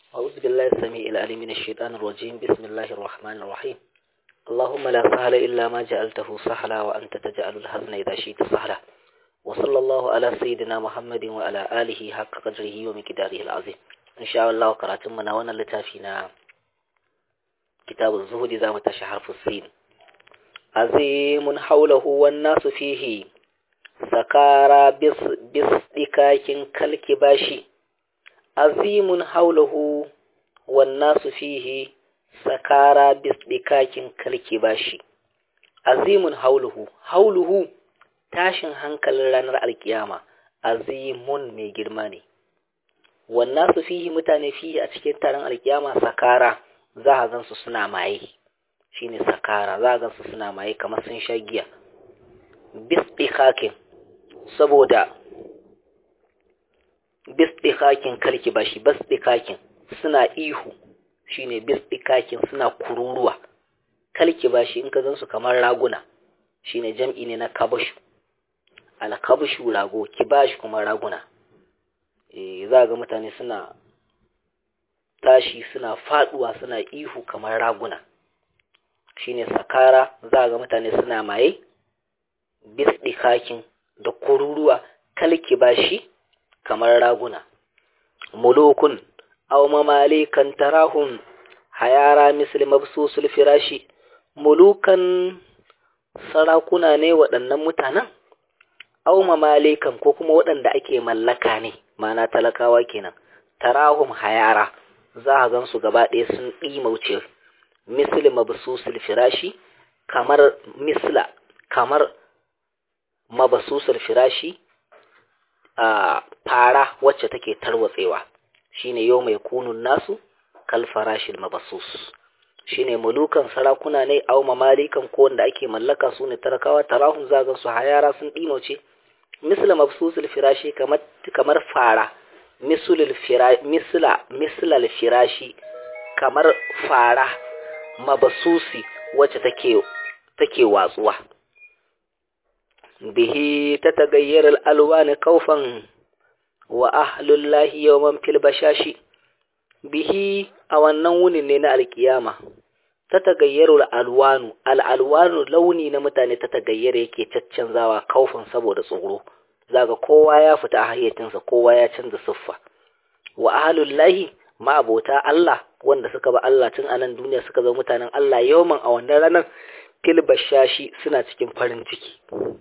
أعوذ بالله السميع العليم من الشيطان الرجيم بسم الله الرحمن الرحيم اللهم لا سهل إلا ما جعلته سهلا وأنت تجعل الحزن إذا شئت سهلا وصلى الله على سيدنا محمد وعلى آله حق قدره ومقداره العظيم إن شاء الله قراتم من وانا لتافينا كتاب الزهد ذا متشحر في السين عظيم حوله والناس فيه سكارى بصدكاك كالكباشي عظيم حوله والناس فيه سكارى بصدكاك كالكباشي عظيم حوله حوله tashin hankalin ranar alkiyama azimun mai girma ne wannan su fihi mutane fihi a cikin taron alkiyama sakara za a gansu suna maye shine sakara za a gansu suna maye kamar sun sha giya bisdikakin saboda bisdikakin kalki bashi bisdikakin suna ihu shine bisdikakin suna kururuwa kalki bashi in ka gansu kamar raguna shine jam'i ne na kabashu alkabshu rago kibash kuma raguna eh za ga mutane suna tashi suna faduwa suna ihu kamar raguna shine sakara za ga mutane suna maye bisdikakin da kururuwa kalki bashi kamar raguna mulukun aw mamalikan tarahum hayara misli mabsusul firashi mulukan sarakuna ne waɗannan mutanen au mamalikan ko kuma waɗanda ake mallaka ne mana talakawa kenan tarahum hayara za a gan su gaba ɗaya sun ɗimauce misli mabsusul firashi kamar misla kamar mabsusul firashi a fara wacce take tarwatsewa shine yau mai kunun nasu kal farashil mabsus shine mulukan sarakuna ne au mamalikan ko wanda ake mallaka su ne tarakawa tarahum zagan su hayara sun ɗimauce misla mabsusul firashi kamar kamar fara misulul fira misla mislal firashi kamar fara mabsusi wacce take take watsuwa bihi tatagayyar al-alwan kaufan wa ahlullahi yawman fil bashashi bihi a wannan wunin ne na alkiyama tatagayyaru al-alwanu al-alwanu launi na mutane tatagayyara yake caccanzawa kaufin saboda tsoro zaga kowa ya fita a hayyacinsa kowa ya canza siffa wa ahlullahi ma abota Allah wanda suka ba Allah tun anan duniya suka zo mutanen Allah yawman a wannan ranar fil bashashi suna cikin farin ciki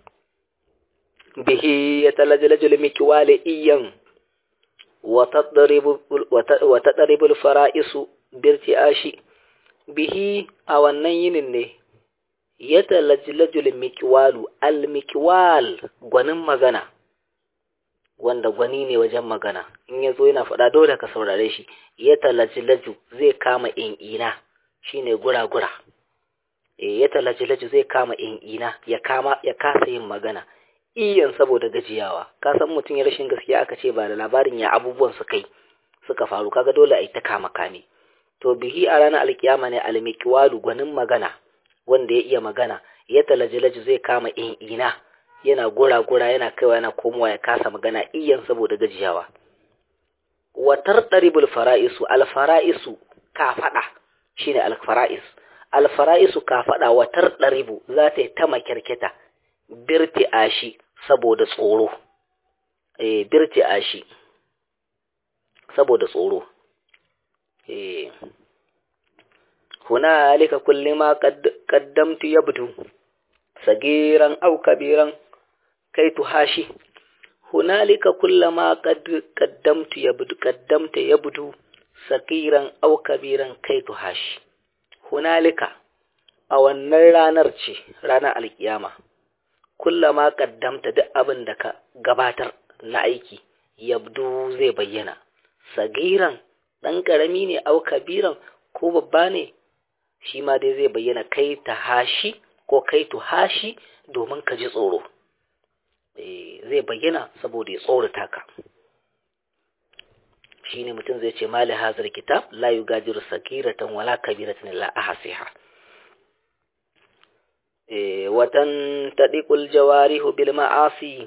bihi yatalajlajul mikwale iyan wa tadribu wa tadribu al-fara'isu birti'ashi bihi a wannan yinin ne ya talajilajul mikiwalu al-mikiwal gwanin magana wanda gwani ne wajen magana in ya zo yana faɗa dole ka saurare shi ya talajilaju zai kama in'ina shine gura-gura e ya talajilaju zai kama in'ina ya kama ya kasa yin magana iyan saboda gajiyawa ka san mutum ya rashin gaskiya aka ce ba da labarin ya abubuwan su kai suka faru kaga dole a yi ta kama kame to bihi a ranar alkiyama ne almikiwalu gwanin magana wanda ya iya magana ya talajilaji zai kama in ina yana gura-gura yana kaiwa yana komowa ya kasa magana iyan saboda gajiyawa watar ɗaribul fara'isu alfara'isu ka faɗa shine alfara'is alfara'isu ka faɗa watar ɗaribu za ta yi ta makirkita birti ashi saboda tsoro eh birti ashi saboda tsoro eh هنالك كل ما قد قدمت يبدو صغيرا أو كبيرا كي تهاشي هنالك كل ما قد قدمت يبدو قدمت يبدو صغيرا أو كبيرا كي تهاشي هنالك a wannan ranar ce ranar alkiyama kullama kaddamta duk abin da ka gabatar na aiki yabdu zai bayyana sagiran ɗan ƙarami ne au kabiran ko babba ne shi ma dai zai bayyana kai ta hashi ko kai tu hashi domin ka ji tsoro zai bayyana saboda ya tsorata ka shi ne mutum zai ce mali hazar kitab la yu gajiru sakiratan wala kabiratan la ahasiha watan tadiqul jawarihu bil ma'asi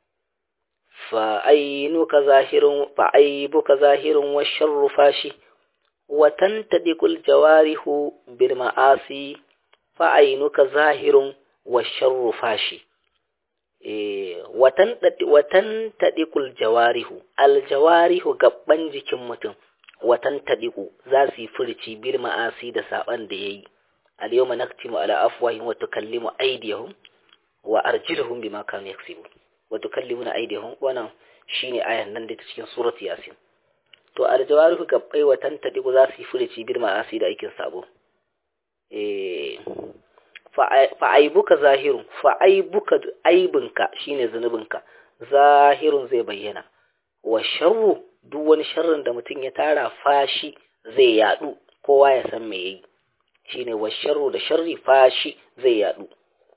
fa ainuka zahirun fa aibuka zahirun wa sharru fashi wa tantadiqul jawarihu bil ma'asi fa ainuka zahirun wa sharru fashi eh watan watan tadiqul jawarihu al jawarihu gabban jikin mutum watan tadiqu za su yi furci bil ma'asi da saban da yayi al yawma naktimu ala afwahihim wa tukallimu aydihim wa arjuluhum bima kanu yaksibun wa tukallimuna aydihim wannan shine ayan nan da ta cikin surati yasin to aljawarihu gabbai wa tantadiku za su yi furici bil ma'asi da aikin sabo eh fa aibuka zahirun fa aibuka aibinka shine zunubinka zahirun zai bayyana wa sharru duk wani sharrin da mutum ya tara fashi zai yadu kowa ya san me yayi shine wa sharru da sharri fashi zai yadu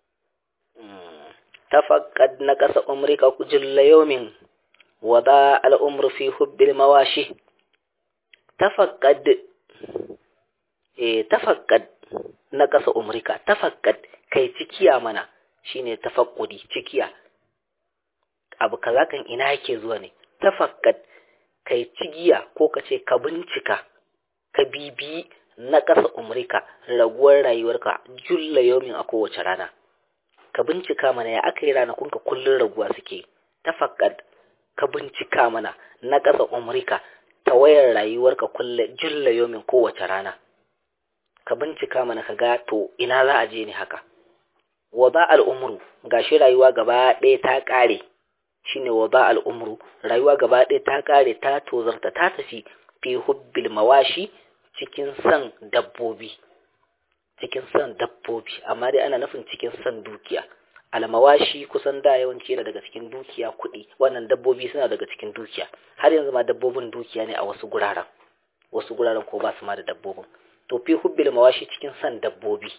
tafaqqad naqasa umrika kujilla yawmin wada al'umru fi hubbil mawashi tafaqqad eh tafaqqad na ƙasa umrika tafaqqad kai cikiya mana shine tafaqqudi cikiya abu kaza kan ina yake zuwa ne tafaqqad kai cigiya ko kace ka bincika ka bibi na ƙasa umrika raguwar rayuwarka julla yawmin a kowace rana ka bincika mana ya aka yi ranakunka kullun raguwa suke tafaqqad ka bincika mana na ƙasa umrika ta wayar rayuwarka kulle julla yomin kowace rana ka bincika mana ka ga to ina za a je ne haka wa ba al'umru gashi rayuwa gaba ɗaya ta ƙare shine wa ba al'umru rayuwa gaba ɗaya ta ƙare ta tozarta ta tafi fi hubbil mawashi cikin san dabbobi cikin san dabbobi amma dai ana nufin cikin san dukiya almawashi kusan da yawanci yana daga cikin dukiya kuɗi wannan dabbobi suna daga cikin dukiya har yanzu ma dabbobin dukiya ne a wasu guraren wasu guraren ko ba su ma da dabbobin to fi hubbil mawashi cikin san dabbobi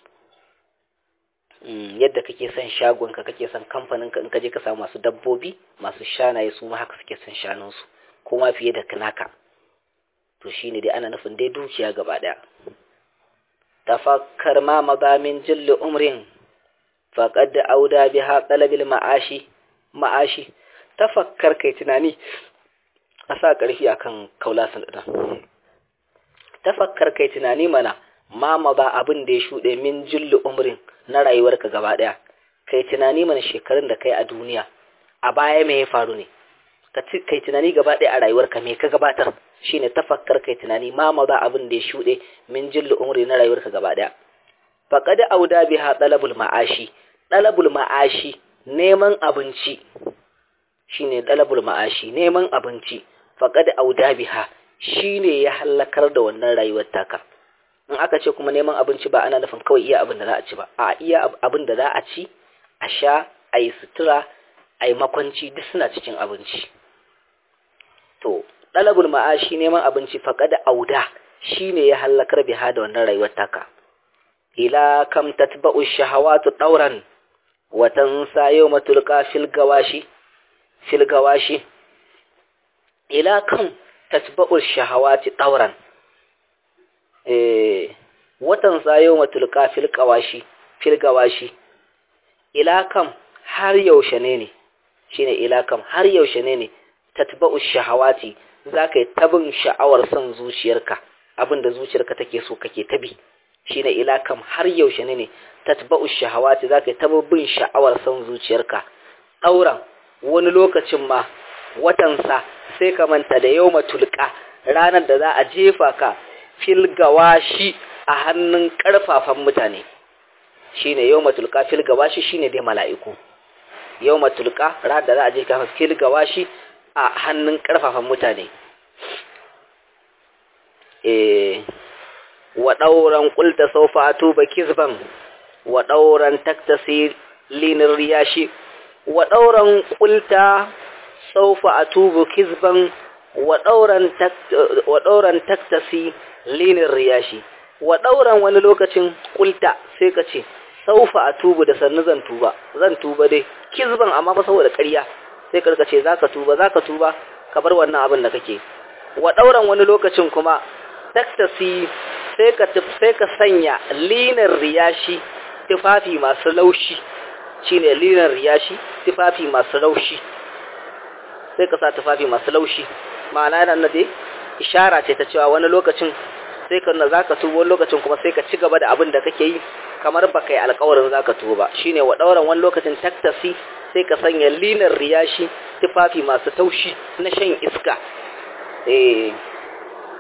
yadda kake son shagonka kake son kamfaninka in ka je ka samu masu dabbobi masu shanaye su ma haka suke son shanunsu ko ma fiye da naka to shine dai ana nufin dai dukiya gaba daya tafakkar ma mazamin jilli umrin faƙad da auda biha ɗalabil ma'ashi ma'ashi tafakkar kai tunani a sa ƙarfi akan kaulasan ɗan tafakkar kai tunani mana ma ba abin da ya shuɗe min julli umrin na rayuwarka gaba ɗaya kai tunani mana shekarun da kai a duniya a baya me ya faru ne kai tunani gaba ɗaya a rayuwarka me ka gabatar shine tafakkar kai tunani ma ba abin da ya shuɗe min julli umri na rayuwarka gaba ɗaya faqad auda biha talabul ma'ashi talabul ma'ashi neman abinci shine talabul ma'ashi neman abinci faqad auda biha shine ya halakar da wannan rayuwar taka in aka ce kuma neman abinci ba ana nufin kawai iya abin da za a ci ba a iya abin da za a ci a sha a yi sutura a yi makwanci duk suna cikin abinci to talabul ma'ashi neman abinci faqad auda shine ya halakar biha da wannan rayuwar taka ila kam tatba'u shahawatu dauran wa tansa yawma tulqa fil gawashi fil gawashi ila kam tatba'u shahawati dauran eh watan sa yawma tulqa fil gawashi fil gawashi ila kam har yaushe ne ne shine ila kam har yaushe ne ne tatba'u shahawati zaka yi tabin sha'awar son zuciyarka abinda zuciyarka take so kake tabi shine ila kam har yaushe ne ne tatba'u shahawati zaka yi bin sha'awar son zuciyarka dauran wani lokacin ma watansa sai ka manta da yawma tulqa ranar da za a jefa ka fil gawashi a hannun karfafan mutane shine yawma tulqa fil gawashi shine dai mala'iku yawma tulqa ranar da za a jefa ka fil gawashi a hannun karfafan mutane eh wa ɗauran ƙulta saufa a tuba kizban wa ɗauran taktasi linin riyashi wa ɗauran ƙulta saufa a tuba kizban wa ɗauran taktasi linin riyashi wa ɗauran wani lokacin ƙulta sai ka ce saufa a tubu da sannu zan tuba zan tuba dai kizban amma fa saboda ƙarya sai ka ce za ka tuba za ka tuba ka bar wannan abin da kake wa ɗauran wani lokacin kuma taktasi sai ka sai ka sanya linar riyashi tufafi masu laushi shine linar riyashi tufafi masu laushi sai ka sa tufafi masu laushi ma'ana yana na dai ishara ce ta cewa wani lokacin sai ka na zaka tuba wani lokacin kuma sai ka ci gaba da abin da kake yi kamar baka yi alƙawarin zaka tuba ba shine wa dauran wani lokacin taktasi sai ka sanya linar riyashi tufafi masu taushi na shan iska eh